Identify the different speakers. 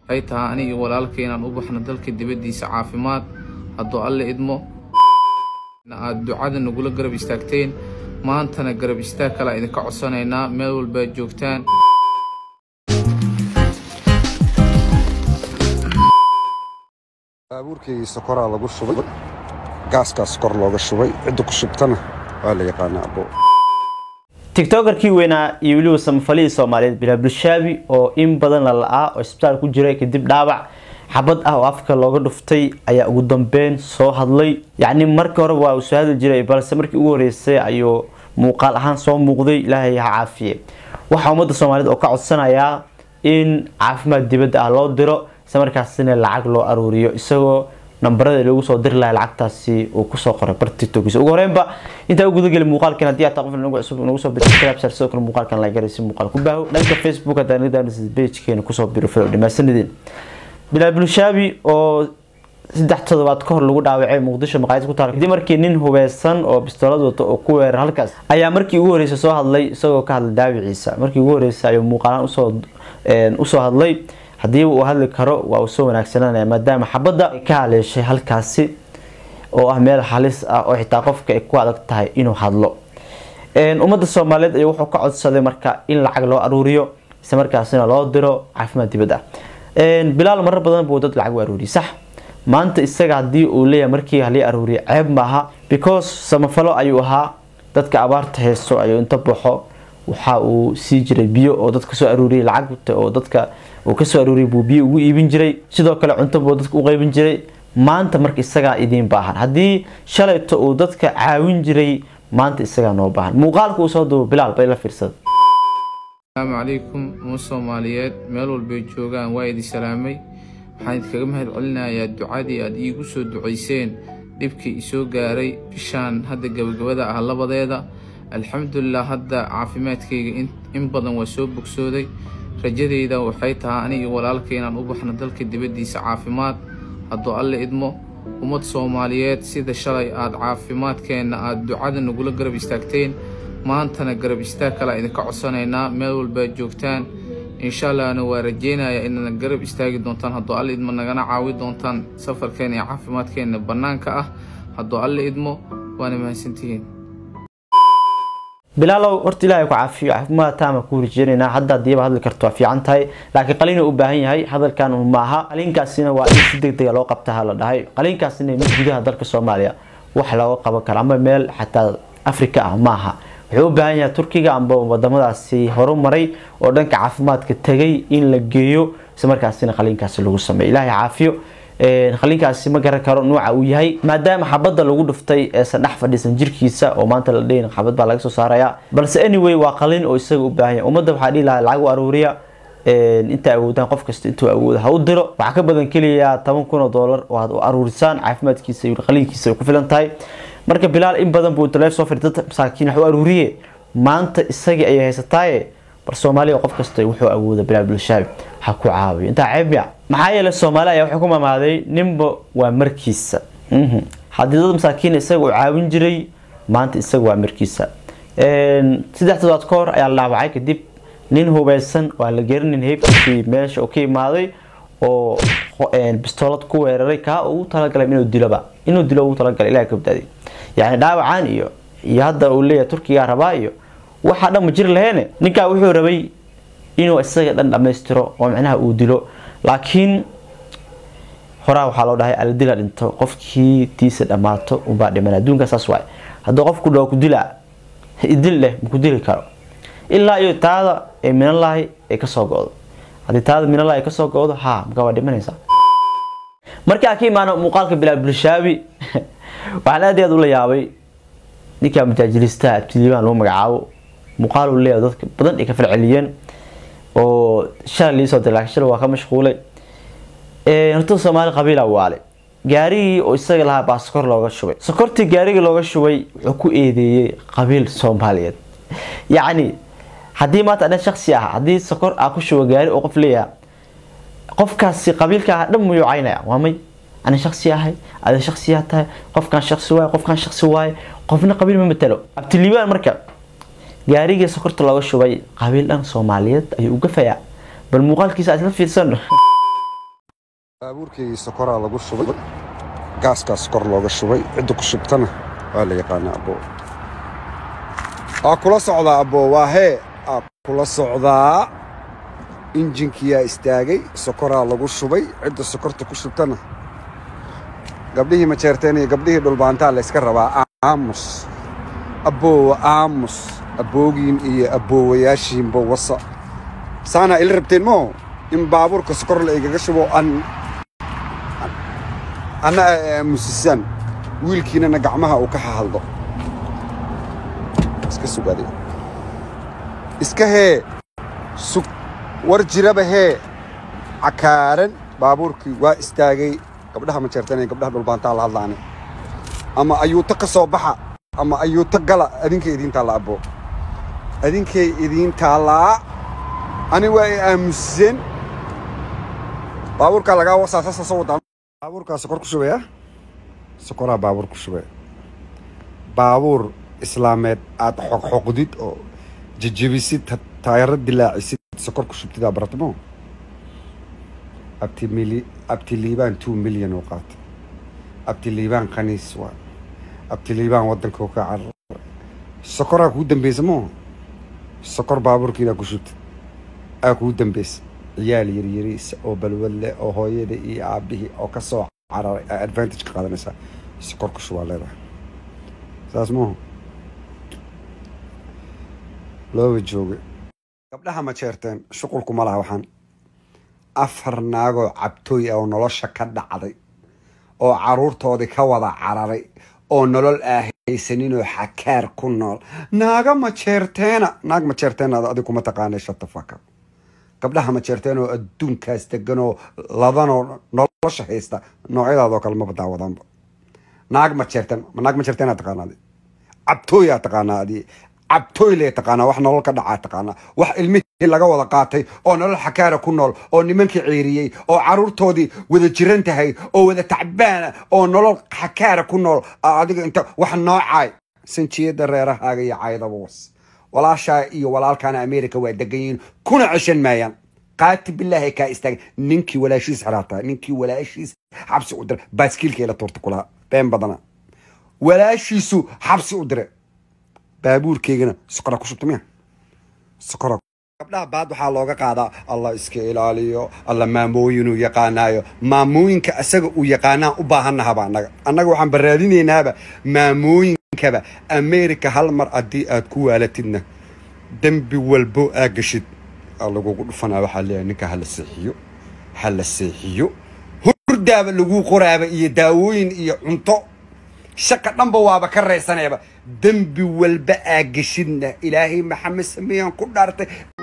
Speaker 1: waxay tahay aniga walaalkay inaan u baxno dalka dibaddiisa caafimaad hadduu alle idmo aad ducada nagula garab istaagteen maantana garab istaag kalea idinka codsanaynaa meel walbaad joogtaan
Speaker 2: baabuurkeygii sokoraa lagu shubay gaaskaas kor looga shubay cidda ku shubtana waa la yaqaanaa abo
Speaker 3: tiktokerkii weynaa iyo weliba samafalihii soomaaliyeed bilaal bulshaabi oo in badan la la-aa oo isbitaal ku jiray kadib dhaawac xabad ah oo afka looga dhuftay ayaa ugu dambeyn soo hadlay yacni markii hore waa uu soo hadli jiray balse markii ugu horeysay ayuu muuqaal ahaan soo muuqday ilaahay ha caafiye waxaa ummadda soomaaliyeed oo ka codsanayaa in caafimaad dibadda ah loo diro isla markaasina lacag loo aruuriyo isagoo nambarada lagu soo diri lahay lacagtaasi uu kusoo qoray bar tiktokisa ugu horeynba intaa u gudageli muuqaalkan haddii ataa qof nagu cusub nagu soo biro subscribe sidoo kale muuqaalkan la garay si muuqaal ku baaho dhanka facebook haddaan nidaan pagekeena kusoo biro filo dhamaasanidin bilaal bulshaabi oo saddex toddobaad ka hor lagu dhaawacay muqdisho maqaayad ku taal kadib markii nin hubeysan oo bistoolad wato oo ku weerar halkaas ayaa markii ugu horreysay soo hadlay isagoo ka hadlay dhaawiciisa markii ugu horreysay ayuu muuqaalaan usoo usoo hadlay haddii uu hadli karo waa uu soo wanaagsananaya maadaama xabadda ay ka haleeshay halkaasi oo ah meel halis ah oo xitaa qofka ay ku adag tahay inuu hadlo ummadda soomaaliyeed ayuu wuxuu ka codsaday marka in lacag loo aruuriyo isla markaasina loo diro caafimaad dibad ah bilaal marar badan buu dad lacag u aruuriyay sax maanta isaga haddii uu leeyahay markii halii aruuriya ceeb maaha because samafalo ayuu ahaa dadka abaarta haysto ayuu inta baxo waxa uu sii jiray biyo oo dadka soo aruuriyay lacagta oo dadka uu kasoo aruuriyay buu biyo ugu iibin jiray sidoo kale cunto buu dadka u qaybin jiray maanta marka isagaa idiin baahan haddii shalayto uu dadka caawin jiray maanta isagaa noo baahan muuqaalka uu soo duubo bilaal bay la fiirsada
Speaker 1: asalaamu calaykum uma soomaaliyeed meel walbay joogaan waa idin salaamay waxaan idinkaga mahad celinayaa ducadii aad iigu soo ducayseen dhibkii isoo gaaray bishaan hadda gabagabada ah labadeeda alxamdulilah hadda caafimaadkayga in badan waa soo bogsooday rajadeyda waxay tahay aniga walaalkay inaan u baxno dalka dibaddiisa caafimaad hadduu alle idmo ummad soomaaliyeed sida shalay aad caafimaadkeenna aad ducada nagula garab istaagteen maantana garab istaag kalea idinka codsanaynaa meel walbaad joogtaan insha allahna waa rajeynayaa inaad garab istaagi doontaan hadduu alle idmo nagana caawi doontaan safarkeena iyo caafimaadkeenna bannaanka ah hadduu alle idmo waana mahadsantihiin
Speaker 3: bilaalow horta ilaahay ku caafiyo caafimaad taama ku rijeynayna hadda hadiiba hadli karto waa fiican tahay laakiin qaliin u baahan yahay hadalkan un maaha qaliinkaasina waa in si degdega loo qabtaha la dhahay qaliinkaasina mid gudaha dalka soomaaliya wax looga qaban karo ama meel xataa afrika ah maaha wuxuu u baahan yahay turkiga amba wadamadaasi horumaray oo dhanka caafimaadka tegay in la geeyo isla markaasina qaliinkaasi lagu sameeyo ilaahay caafiyo qaliinkaasi ma garan karo nuuca uu yahay maadaama xabadda lagu dhuftay eesan dhex fadhiisan jirkiisa oo maanta la dhayn xabad baa laga soo saaraya balse anyway waa qalin oo isaga u baahan yahay ummadda waxaa dhihi lahaa lacag u aruuriya inta awoodaan qof kasta intuu awooda ha u diro waxaa ka badan keliya toban kun oo doolar oo aad u aruurisaan caafimaadkiisa iyo qaliinkiisa ay ku filan tahay marka bilaal in badan buu taleef soo fadhi dad masaakiin wax u aruuriye maanta isagii ayay haysataaye bal soomaaliya qof kasta wuxuu awooda bilaal bulshaabi ha ku caawiyo intaa ceeb ya maxaa yeelay soomaali ayaa wuxuu ku mamaaday ninba waa markiisa haddii dad masaakiin isaga uu caawin jiray maanta isaga waa markiisa saddex todobaad ka hor ayaa la dhaawacay kadib nin hubeysan waa la gerinin heybkiisii meesha uu ka imaaday oo bistoolad ku weeraray kaa ugu talagalay inuu diloba inuu dilo ugu talagalay ilaha ka badaaday yacni dhaawacaan iyo iyo hadda uu leeyahay turkigaa rabaa iyo waxaa dhan ma jiri laheene ninkaa wuxuu rabay inuu isaga dhan dhammaystiro oo micnaha uu dilo laakiin horaa waxaa loo dhahay aladila dhinto qofkii tiisa dhammaato unbaa dhiman adduunka saas waay hadduu qofku dhaho ku dilaa idil leh maku dili karo ilaa iyo taada ee minalahi ay kasoo go-do haddii taada minalahi ay kasoo go-do ha markaa waa dhimanaysaa markaa ka imaano muuqaalka bilaal bulshaabi waxaan aad iyo aad ula yaabay ninkaa mujaajilistaha abtiliibaan lagu magacaabo muuqaal uu leeyahay dadka badan ay ka falceliyeen oo shalay liisoo diray laakiin shalay waa ka mashquulay horta soomaali qabiila waale gaarigii oo isaga lahaa baa sokor looga shubay sokortii gaarigii looga shubay wuxuu ku eedeeyey qabiil soomaaliyeed yacni haddii maanta adan shaksi ah haddii sokor aa ku shubo gaari oo qof leeyaha qofkaasi qabiilka ah dhan muyuu caynaya waa may ana shaksi ahay ada shaksiyaa tahay qofkan shaksi waaye qofkan shaksi waaye qofna qabiil ma matalo abtiliibaan marka gaarigii sokorta looga shubay qabiil dhan soomaaliyeed ayuu uga fayaa bal muuqaalkiisa isla fiirsano
Speaker 2: baabuurkii sokoraa lagu shubay gaaskaas kor looga shubay cidda ku shubtana waa la yaqaanaa abbo aa kula socdaa abbo waa hee aa kula socdaa injinkiyaa istaagay sokoraa lagu shubay cidda sokorta ku shubtana gabdhihii majeerteen iyo gabdhihii dhulbaantaa la yska rabaa aamus abboowa aamus abboogiin iyo abboowayaashiinba wasa saanaa ila rabteen moo in baabuurka sokor la igaga shubo an anna ay aamusisaan wiilkiinana gacmaha uu ka hahaldo iska sugaaday iska hee sug war jiraba hee cakaaran baabuurkii waa istaagay gabdhaha majeerteen iyo gabdhaha dhulbaantaa la hadlaane ama ayuuta ka soo baxa ama ayuuta gala adinkay idiin taalla abbo adinkay idiin taallaa ani waa ay aamuseen baabuurkaa lagaa wasaa saasa soo wadaa baabuurkaa sokor ku shubaya sokoraa baabuur ku shubaya baabuur islaameed aad xoqxoqdid oo jejebisid taayaro dilaacisid sokor ku shubtidaa baratmo abti mili abti liibaan two milyan oo qaatay abti liibaan khaniis waa abti liibaan waddanka ka carar sokoraa kuu dambeysa moo sokor baabuurkiinaa ku shubtid aa kuu dambeysa ciyaal yaryariisa oo balwad leh oo hooyada iyo aabbihii oo ka soo cararay aa advantage ka qaadanaysaa sokor ku shubaa leedahay saas maahu looba joogay gabdhaha ma jeerteen shuqulku ma laha waxaan afar naagoo cabtooy ah oo nolosha ka dhacday oo carruurtoodii ka wada cararay oo nolol aahaysaninoo xakaar ku nool naaga ma jeerteena naag ma jeerteena adig kuma taqaanay shatafaka gabdhaha ma jeerteen oo adduunkaas degan oo ladanoo nolosha haysta noocyadaadoo kale maba daawadanba naag ma jeerteen naag ma jeerteen taqaanaa adi cabtooyaa taqaanaa adi cabtooy lee taqaanaa wax nolol ka dhacaa taqaanaa wax ilmihii laga wada qaatay oo nolol xakaara ku nool oo nimankii ciiriyey oo carruurtoodii wada jiran tahay oo wada tacbaana oo nolol xakaara ku nool adiga inta wax noocaay sanjiyada reerahaaga iyo caydaba was walaashaa iyo walaalkaana america waa degan yihiin kuna ceshan maayaan qaati bilaahi kaa istaaga ninkii walaashiis xiraataa ninkii walaashiis xabsi u diray baaskiilka ila tuurta kulaa been badana walaashiisu xabsi u dire baabuurkeygana sokora ku shubta miya sokora gabdhaha baad waxaa looga qaadaa allah iska ilaaliyo alla maamooyinuu yaqaanaayo maamooyinka asaga uu yaqaanaan u baahannahaba annaga annaga waxaan baraadinaynaaba maamooyinkaba america hal mar haddii aad ku waalatidna dembi walbo aa gashid aa lagugu dhufanaa waxaa leeyahay ninka hala seexiyo hala seexiyo hurdaaba laguu qoraaba iyo daawooyin iyo cunto shaqa dhanba waaba ka raysanayaba dembi walba aa geshidna ilaahay maxamed sameeyaan ku dhaartay